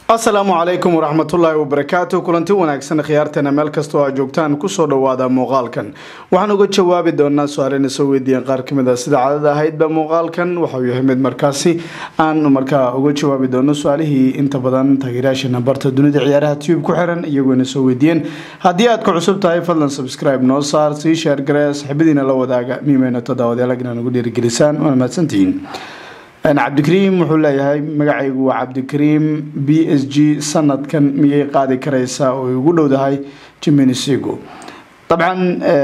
asalaamu calaykum waraxmatullaahi wabarakaatu kulanti wanaagsan khiyaarteena meel kastoo aad joogtaan kusoo dhawaada muuqaalkan waxaan uga jawaabi doonaa su-aalena soo weydiiyeen qaar kamid a sida cadada ahaydba muuqaalkan waxauu yahay mid markaasi aan markaa uga jawaabi doono su-aalihii inta badan taageerayaasha barta dunida ciyaaraha tube ku xiran iyagoona soo weydiiyeen haddii aad ku cusub tahay fadlan subscribe noo saar sii sheer garee saxibadiina la wadaaga miimeyna toddobaadyalag inaan ugu dhiirigelisaan waana mahadsantihiin cabdikariim wuxuu leeyahay magacaygu waa cabdikariim b s g sanadkan miyay qaadi kareysaa oo ay ugu dhowdahay jimenisigo dabcan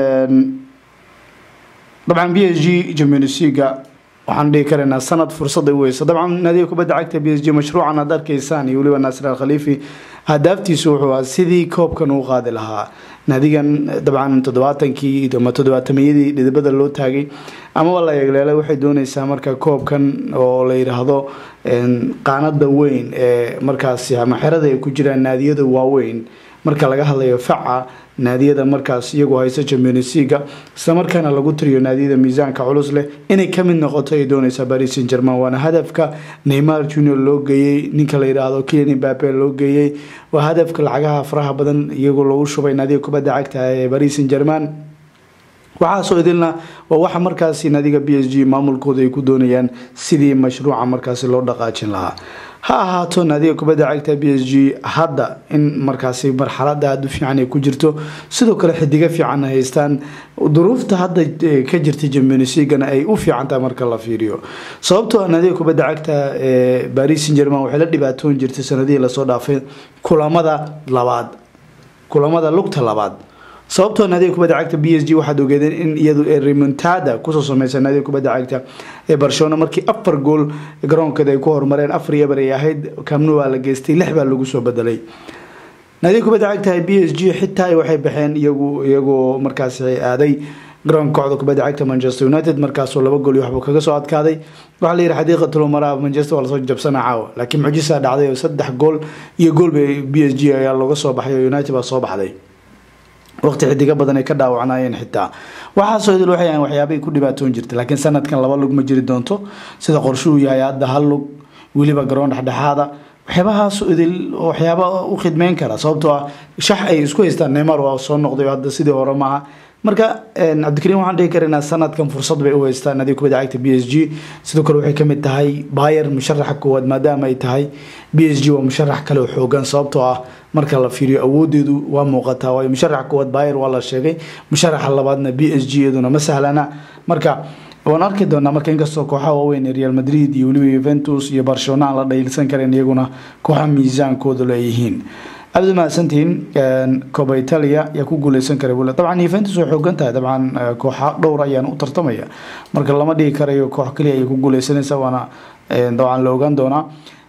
dabcan b s g jimenisiga waxaan dhihi karaynaa sanad fursaday weysa dabcan naadiga kubadda cagta b s g mashruucan aad arkeysaan iyo weliba naasir al khaliifi hadaaftiisu wuxuu ahaa sidii koobkan uu qaadi lahaa naadigan dabcan toddobaatankii ama toddobaatamiyadii dhidibada loo taagay amaba la eegleelay waxay dooneysaa marka koobkan oo la yidhaahdo qaanada weyn ee markaasi ama xerada ay ku jiraan naadiyada waaweyn marka laga hadlayo faca naadiyada markaas iyagoo haysa championsiga isla markaana lagu tiriyo naadiyada miisaanka culus leh inay kamid noqoto ay dooneysaa paris saint german waana hadafka neymar junior loo geeyey ninka la yidhaahdo kilian mbape loo geeyey waa hadafka lacagaha faraha badan iyagoo lagu shubay naadiga kubadda cagta ee paris saint german waxaasoo idilna waa waxa markaasi naadiga b s g maamulkooda ay ku doonayaan sidii mashruuca markaasi loo dhaqaajin lahaa ha ahaato naadiga kubadda cagta b s g hadda in markaasi marxalada aada u fiican ay ku jirto sidoo kale xidigo fiican haystaan duruufta hadda ka jirta jamionsigana ay u fiicantahay marka la fiiriyo sababtoo naadiga kubadda cagta ee baris san german waxay la dhibaatoon jirtay sanadihii lasoo dhaafay kulamada labaad kulamada lugta labaad sababtoo naadiga kubadda cagta b s g waxaad ogeedeen in iyadu ee remontada kusoo sameysa naadiga kubadda cagta ee barcelona markii afar gool garoonkeeda ay ku horumareen afar yabar ay ahayd kamnu waa la geystay lix baa lagu soo bedelay naadiga kubadda cagta b s g xitaa waxay baxeen iyagu iyagoo markaasi aaday garoonka kooxda kubadda cagta manchester united markaasoo laba gool iyo waxbuu kaga soo adkaaday waxaa la yihi xadiiqatulumara manchester waa lasoo jabsana caawa laakiin mucjisaa dhacday oo saddex gool iyo gool bay b s g ayaa looga soo baxay oo united baa soo baxday waqti xidigo badan ay ka dhaawacnaayeen xitaa waxaasoo idil waxay ahan waxyaabay ku dhibaatoon jirtay laakiin sanadkan laba lug ma jiri doonto sida qorshe uu yahay hadda hal lug weliba garoon dhexdhexaada waxyaabahaas idil waxyaaba u khidmeyn kara sababtoo ah shax ay isku haystaan neymar waa soo noqday hadda sidii hore maaha marka cabdikariim waxaan dhihi karaynaa sanadkan fursad bay u haystaan naadiga kubadda cagta b s g sidoo kale waxay kamid tahay bayer musharaxa koowaad maadaama ay tahay b s g waa musharax kale oo xoogan sababtoo ah marka la fiiriyo awoodeedu waa muuqataa waayo musharaxa koowaad bayer waa la sheegay musharaxa labaadna b s g iyaduna ma sahlana marka waan arki doonaa marka inkastoo kooxaha waaweyn ee real madrid iyo weliba yuventus iyo barcelona aan la dhayilsan karin iyaguna kooxa miisaankooda leeyihiin aada mahadsantihiin coba italia yaa ku guuleysan kara bule dabcan yuventus way xoogan tahay dabcan kooxa dhowr ayaan u tartamaya marka lama dhigi karayo koox kaliya ayay ku guuleysanaysa waana dabcan la ogaan doonaa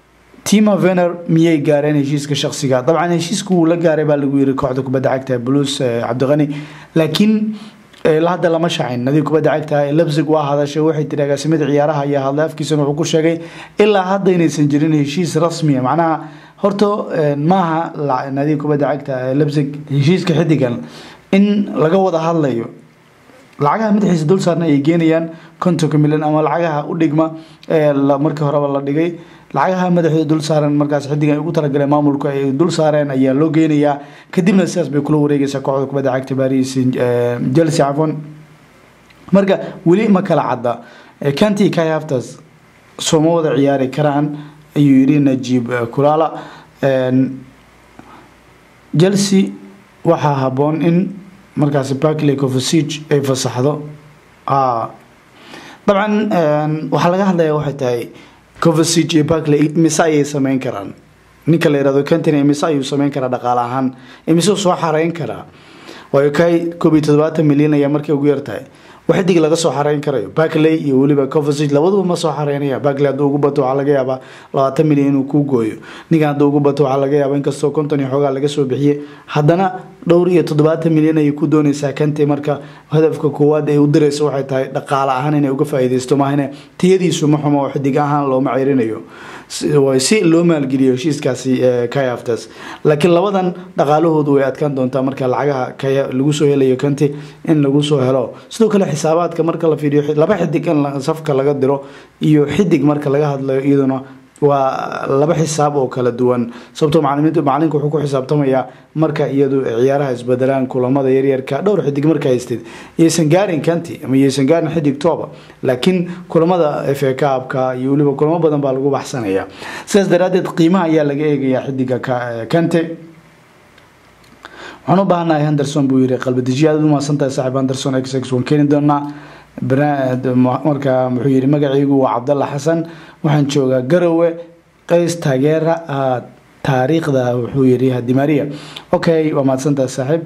tima vener miyay gaareen heshiiska shaksiga dabcan heshiiska wuu la gaaray baa lagu yiri kooxda kubadda cagta blues cabdiqani laakiin hadda lama shacin nadiib kubadda cagta lebzig waa hadashay waxay tiri agaasimada ciyaaraha ayaa hadlay afkiisana wuxuu ku sheegay ilaa hadda inaysan jirin heshiis rasmiya macnaha horta maaha nadiib kubadda cagta lebzig heshiiska xidigan in laga wada hadlayo lacagaha madaxiisa dul saarna ay geenayaan kontonka milyan ama lacagaha u dhigma ee markii horeba la dhigay lacagaha madaxooda dul saaran markaas xidigan ay ugu talagaleen maamulku ay dul saareen ayaa loo geynayaa kadibna sidaas bay kula wareegeysaa kooxda kubadda cagta baris chelsea cafon marka weli ma kala cadda kanti kai haftas sooma wada ciyaari karaan ayuu yidhi najiib kulaala chelsea waxaa haboon in markaasi barkley covasig ay fasaxdo dabcan waxaa laga hadlaya waxay tahay covasig iyo barkley mise ayay sameyn karaan ninka la yihahdo cantony mise ayuu sameyn karaa dhaqaale ahaan mise soo xareyn karaa waayo kay koob iyo toddobaatan milyan ayaa markay ugu yartahay xidig laga soo xareyn karayo barkley iyo weliba covasig labaduba ma soo xareynaya barkley hadduu ugu bato waxaa laga yaabaa labaatan milyan inuu kuu gooyo ninkan hadduu ugu bato waxaa laga yaabaa inkastoo konton iyo xoogaa laga soo bixiyey haddana dhowr iyo toddobaatan milyan ayay ku dooneysaa kante marka hadafka koowaad ay u direyso waxay tahay dhaqaale ahaan inay uga faa'iideysto maahane tiyadiisu ma xumo oo xidig ahaan looma ceyrinayo si loo maalgeliyo heshiiskaasi kayaftas laakiin labadan dhaqaalahoodu way adkaan doontaa marka lacagaha lagu soo helayo kanti in lagu soo helo sidoo kale xisaabaadka marka la fiiriyo laba xidig in safka laga diro iyo xidig marka laga hadlayo iyaduna waa laba xisaab oo kala duwan sababtoo macalimiintu macalinka wuxuu ku xisaabtamayaa marka iyadu ciyaaraha isbedelaan kulamada yaryarka dhowr xidig marka haysteed iyaysan gaarin kanti ama iyaysan gaarin xidig tooba laakiin kulamada fa kaabka iyo weliba kulamo badan baa lagu baxsanaya sidaas daraadeed qiimaha ayaa laga eegayaa xidiga kante waxaan u baahanahay henderson buu yiri qalbadijiya aad u mahadsantahay saaxiib henderson x x waan keeni doonaa marka muxuu yiri magacaygu waa cabdalla xasan waxaan joogaa garowe qays taageera taariikhda wuxuu yiri hadimaria okay waa mahadsantahay saaxiib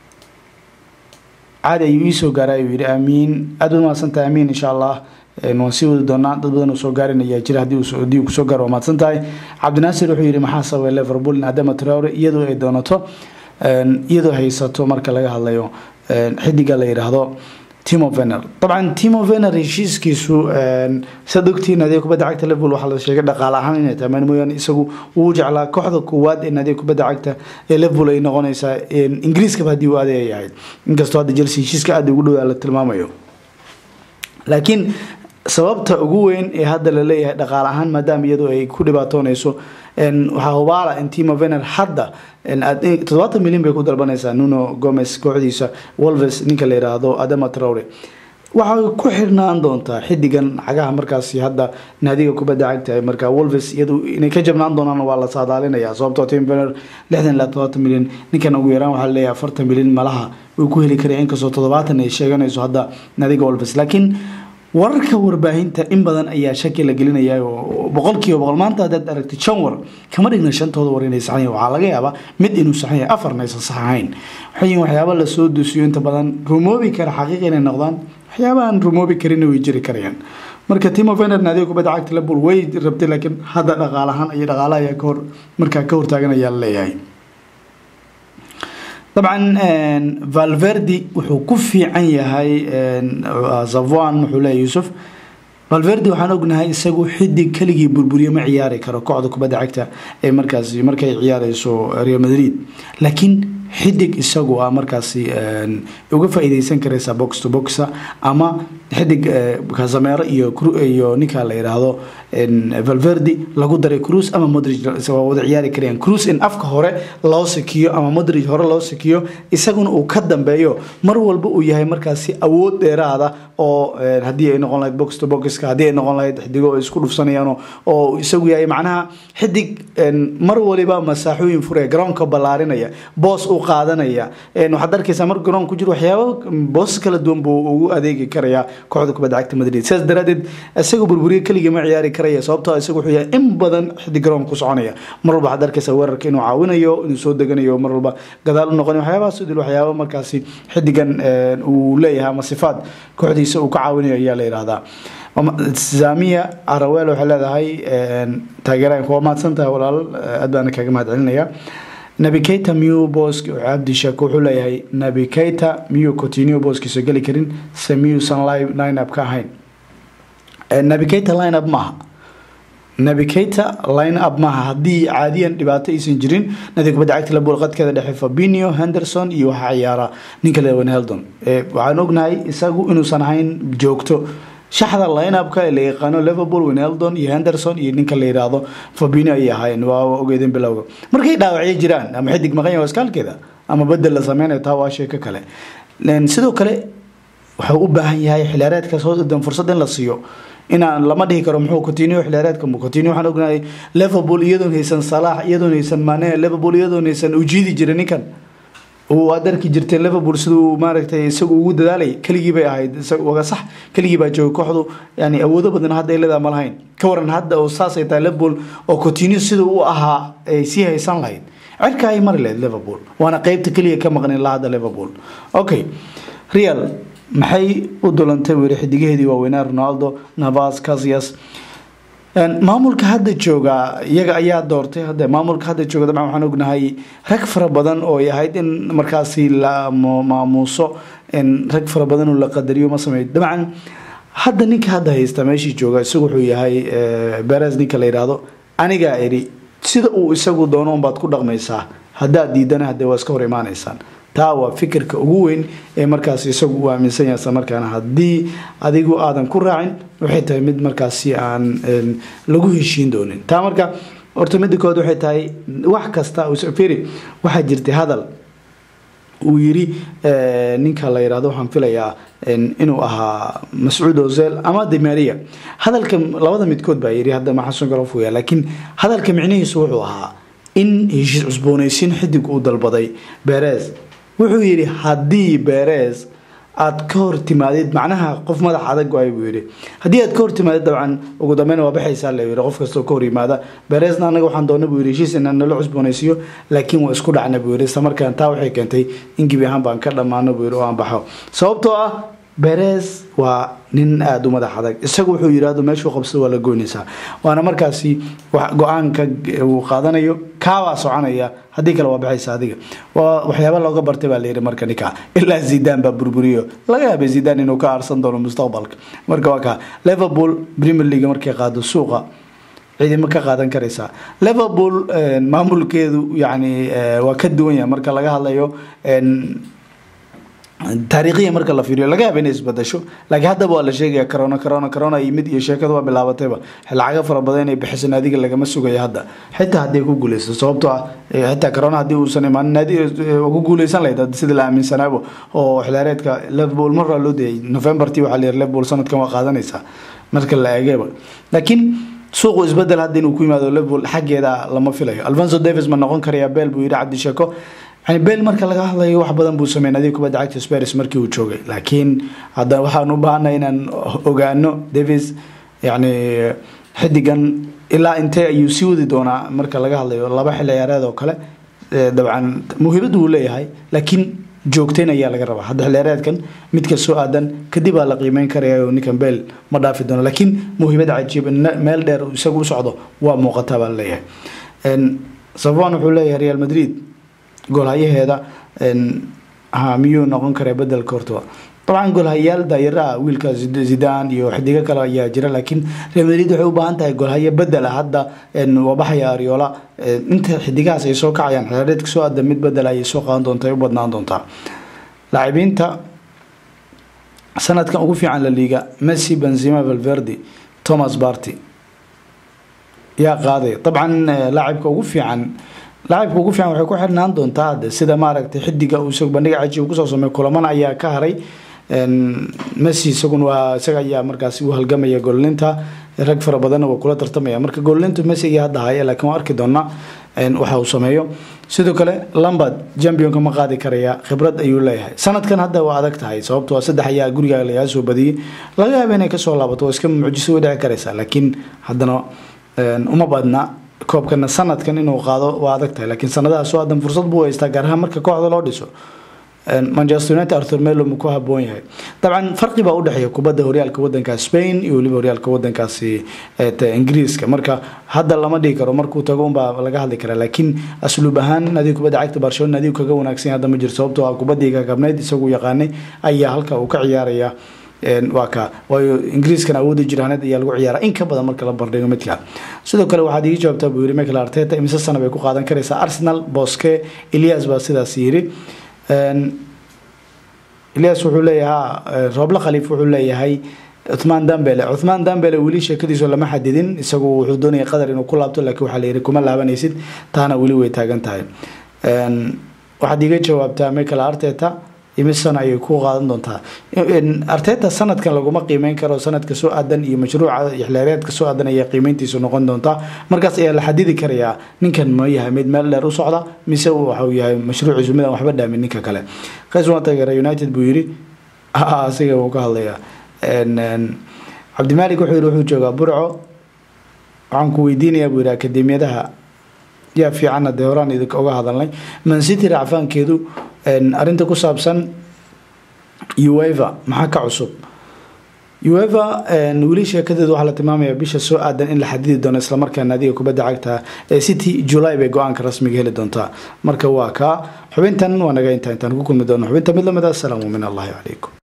caadi ayuu iisoo gaaray ayuu yiri aamiin aad u mahadsantahay aamiin insha allah waan sii wadi doonaa dad badan uu soo gaarin ayaa jira haddii uu kusoo gaaro waa mahadsan tahay cabdinaasir wuxuu yiri maxaa sababay liverpool in adama traore iyadoo ay doonato iyadoo haysato marka laga hadlayo xidiga la yidhaahdo timo vener dabcan timo vener heshiiskiisu saad ogtiin naadiga kubadda cagta liverpool waxaa la sheegay dhaqaale ahaan inay tahay mooyaane isagu wuu jeclaa kooxda koowaad ee naadiga kubadda cagta ee liverpool ay noqonaysaa ingiriiskaba haddii uu aaday ay ahayd inkastoo hadda chelsea heshiiska aada ugu dhowaa la tilmaamayo laakiin sababta ugu weyn ee hadda la leeyahay dhaqaale ahaan maadaama iyadu ay ku dhibaatoonayso waxaa hubaala in timo vener hadda toddobaatan milyan bay ku dalbanaysaa nuno gomez kooxdiisa wolves ninka la yiraahdo adama traure waxay ku xirnaan doontaa xidigan cagaha markaasi hadda naadiga kubadda cagta markaa wolves iyadu inay ka jabnaan doonaan waa la saadaalinaya sababtoo tim vener lixdan ilaa toddobaatan milyan ninkan ugu yaraan waxaa laleeyahay afartan milyan malaha wuu ku heli karaya inkastoo toddobaatan ay sheeganayso hadda naadiga wolves laakiin wararka warbaahinta in badan ayaa shaki la gelinaya oo boqolkiiba boqol maanta haddaad aragtid shan war kama dhigna shantooda war inay saxan yahin waxaa laga yaabaa mid inuu saxan yahay afarna aysan sax ahayn waxay yihin waxyaaba lasoo dusiyo inta badan rumoobi kara xaqiiq inay noqdaan waxyaaba aan rumoobi karinna way jiri karayaan marka timo vener naadiga kubadda cagta liverpool way rabtay laakiin hadda dhaqaalahaan iyo dhaqaalaha ayaa kahor markaa ka hortaagan ayaa la leeyahay dabcan valverdi wuxuu ku fiican yahay zavon wuxuu leeyahy yuusuf valverdi waxaan ognahay isagu xidig keligii burburiye ma ciyaari karo kooxda kubadda cagta ee markaasi markay ciyaareyso real madrid laakiin xidig isagu ah markaasi uga faa-iideysan karaysa box to boxa ama xidig kasameero iyo iyo ninka la yidhaahdo valverdi lagu daray cruz ama modrig waa wada ciyaari karayaan cruz in afka hore loo sikiyo ama modrig hore loo sikiyo isaguna uu ka dambeeyo mar walba uu yahay markaasi awood dheeraada oo haddii ay noqon lahayd box to boxka haddii ay noqon lahayd xidigo ay isku dhufsanayaan oo isagu yahay macnaha xidig mar waliba masaaxooyin furaya garoonka ballaarinaya boos u qaadanaya waxaad arkaysaa mar garoon ku jiro waxyaaba boos kala duwan buu ugu adeegi karayaa kooxda kubadda cagta madrid sidaas daraadeed isaga burburiye keligii ma ciyaari karaya sababtoo isaga wuxuu yahay in badan xidig garoon ku soconaya mar walba waxaad arkaysaa weerarka inuu caawinayo inuu soo deganayo mar walba gadaal u noqonayo waxyaabahaas idil waxyaaba markaasi xidigan uu leeyahay ama sifaad kooxdiisa uu ka caawinayo ayaa la yidhaahdaa zamiya arawel waxay leedahay taageeraanka waa mahadsantahay walaal aad baana kaaga mahad celinaya nabi keita miyuu boosk cabdishak wuxuu leeyahay nabi keita miyuu continue booskiisa geli karin se miyuusan line up ka ahayn nabi keita line up maaha nabi keita line up maaha haddii caadiyan dhibaato aysan jirin nadi kubadda cagta labuul qadkeeda dhexe fabinio henderson iyo waxaa ciyaara ninka lewan heldon waxaan ognahay isagu inuusan ahayn joogto shaxda lineupka ee la yaqaano liverpool winheldon iyo henderson iyo ninka la yidhaahdo fabino ayay ahaayeen waa ogeedeen bilowga markay dhaawacyo jiraan ama xidig maqanya waskaalkeeda ama bedel la sameynayo taa waa sheeko kale sidoo kale wuxuu u baahan yahay xiliyaareedka soo dan fursad in la siiyo inaan lama dhihi karo muxuu continue xiliyaareedka mu continue waxaan ognahay liverpool iyadoon haysan salaax iyadoon haysan mane liverpool iyadoon haysan ujiidi jiray ninkan waad arki jirteen liverpool siduu maaragtay isagu ugu dadaalay keligii bay ahayd waga sax keligii baa jooga kooxdu yani awoodo badan hadda ay leedaha ma lahayn ka waran hadda oo saasay tahay liverpool oo continue siduu u ahaa ay sii haysan lahayd cirka ay mari lahayd liverpool waana qeybta keliya ka maqnin la hadda liverpool okay real maxay u dulantay weli xidigaheedii waaweynaa ronaldo navas casias maamulka hadda jooga iyaga ayaa doortay hadda maamulka hadda jooga dabcan waxaan ognahay rag fara badan oo ay ahayd in markaasi la maamuuso rag fara badan oo la qadariyo ma sameeyo dabcan hadda ninka hadda haysta meeshii jooga isagu wuxuu yahay beres ninka la yidhaahdo anigaa eri sida uu isagu doono unbaad ku dhaqmaysaa haddaad diidana hadee waa iska hor imaanaysaan taa waa fikirka ugu weyn ee markaas isagu uu aaminsan yahay islamarkaana haddii adigu aadan ku raacin waxay tahay mid markaasi aan lagu heshiin doonin taa marka horta midda kood waxay tahay wax kasta firi waxaa jirtay hadal uu yiri ninka la yirahdo waxaan filayaa inuu ahaa mascuud ozel ama demaria hadalka labada midkood baa yiri hadda ma xasan garofuya laakiin hadalka micnihiisu wuxuu ahaa in heshiis cusboonaysiin xidig uu dalbaday beres wuxuu yidhi haddii beres aad ka hor timaadid macnaha qof madax adag waay buu yidhi haddii aad ka hor timaadid dabcan ugu dambeyn waa baxaysaa la yidhi qof kastoo ka hor yimaada beresna anaga waxaan doona buu yidhi heshiis inaan nala cusboonaysiiyo laakiin waa isku dhacna buu yidhi isla markaan taa waxay keentay in gebi ahaan baan ka dhammaano buu yidhi oo aan baxo sababtoo ah beres waa nin aada u madax adag isagu wuxuu yidhahdo meeshuu qabsado waa la goynaysaa waana markaasi go-aanka uu qaadanayo kaabaa soconaya haddii kale waa baxaysa adiga waa waxyaaba looga bartay baa layidhi marka ninka ilaa zidaan baa burburiyo laga yaabay zidaan inuu ka aarsan doono mustaqbalka marka waa kaa liverpool premier league markay qaado suuqa ciidamo ka qaadan karaysaa liverpool maamulkeedu yani waa ka duwan yahay marka laga hadlayo taariikhiya marka la fiiriyo laga yaaba inay isbadasho laakiin haddaba waa la sheegaya corona corona corona yimid iyo sheekada waa bilaabatayba lacago fara badan inay bixiso naadiga lagama sugayo hadda xitaa hadday ku guuleysto sababtoo ah xitaa corona haddii uusan imaanin naadi ku guuleysan lahayd sida la aaminsanaabo oo xilaareedka liverpool mar waa loo dayay novembertii waxaa la yiri liverpool sanadkan waa qaadanaysaa marka la eegayba laakiin suuqu isbedel hadda inuu ku yimaado liverpool xaggeeda lama filayo alfonso davis ma noqon karaya beel buu yidhi cabdi sheeko yani bel marka laga hadlayo wax badan buu sameyn adiga kubadda cagta sparis markii uu joogay laakiin hadda waxaan u baahanay inaan ogaano davis yani xidigan ilaa intee ayuu sii wadi doonaa marka laga hadlayo laba xil ciyaareed oo kale dabcan muhiimadu uu leeyahay laakiin joogteyn ayaa laga rabaa hadda xilciyaareedkan midka soo aadan kadib aa la qiimeyn karaya oo ninkan bel ma dhaafi doono laakiin muhiimad cajiib meel dheer isagu u socdo waa muuqataa baa laleeyahay safwan wuxuu leeyahay real madrid goolhayaheeda miyuu noqon karaa bedelka horta dabcan goolhayaal daayara ah wiilka zidan iyo xidigo kale ayaa jira laakiin real madrid waxay u baahan tahay goolhayo bedela hadda wabaxaya ariola inta xidigahaas ay soo kacayaan xilaareedka soo aada mid bedel ayay soo qaadan doontaa ay u badnaan doontaa laacibiinta sanadkan ugu fiican la liiga messi benzema valverde thomas barty yaa qaaday dabcan laacibka ugu fiican laacibka ugu fiican waxay ku xirnaan doontaa hadde sida maaragtay xidiga uu isagu bandhiga cajiib kusoo sameey kulamana ayaa ka haray messi isaguna waa isaga ayaa markaasi u halgamaya goollinta rag fara badanna waa kula tartamaya marka goollintu messi ayaa hadda haya laakiin waa arki doonaa waxa uu sameeyo sidoo kale lambard championka ma qaadi karaya khibrad ayuu leeyahay sanadkan hadda waa adag tahay sababtoo saddex ayaa guriga lagaa soo badiyey laga yaaba inay kasoo laabato waa iska mucjiso way dhici karaysaa laakiin haddana uma badna koobkana sanadkan inuu qaado waa adag tahay laakiin sanadaha soo aadan fursad buu haystaa gaar ahaan marka kooxda loo dhiso manchester united arthur melo ma ku haboon yahay dabcan farqi baa udhexeeya kubadda horyaalka wadanka spain iyo weliba horyaalka wadankaasi ingiriiska marka hadda lama dhigi karo markuu tago unbaa laga hadli karaa laakiin asluub ahaan adiga kubadda cagta barcelona adigu kaga wanaagsan hadda ma jirto sababtoo ah kubaddii gagabnayd isagu yaqaanay ayaa halka uu ka ciyaaraya waa ka waayo ingiriiskan awoodda jiraaneed ayaa lagu ciyaara in ka badan marka la bardhigo midka sidoo kale waxaad iigi jawaabtaa buu yiri michael arteta imise sana bay ku qaadan karaysaa arsenal boske elias baa sidaas yiri elias wuxuu leeyahay rooble khaliif wuxuu leeyahay cuthmaan dambele cuthmaan dambele weli sheekadiisu lama xadidin isagu wuxuu doonaya qadar inuu ku laabto laakiin waxaa la yiri kuma laabanaysid taana weli way taagan tahay waxaad iiga jawaabtaa michael arteta imisana ayay ku qaadan doontaa arteta sanadkan laguma qiimeyn karo sanadka soo aadan iyo mashruuca xilaareedka soo aadan ayaa qiimeyntiisu noqon doontaa markaas ayaa la xadidi karayaa ninkan ma yahay mid meel dheer u socda mise waxau yahay mashruuciisu midaan waxba dhaamin ninka kale qays waa taageera united buu yiri asiga wuu ka hadlayaa cabdimaalik wuxuu yiri wuxuu joogaa burco waxaan ku weydiinayaa buu yiri akademiyadaha yaa fiicanna dee horaan idinka oga hadalnay mancity racfaankeedu arinta ku saabsan ueva maxaa ka cusub ueva weli sheekadeedu waxaa la tilmaamaya bisha soo aadan in la xadidi doono islamarkaana adiga kubadda cagta ee city july bay go-aanka rasmiga heli doontaa marka waa kaa xubintan waa naga intaa intaan ku kulmi doono xubinta mid lamid a asalaamu min allahi calaykum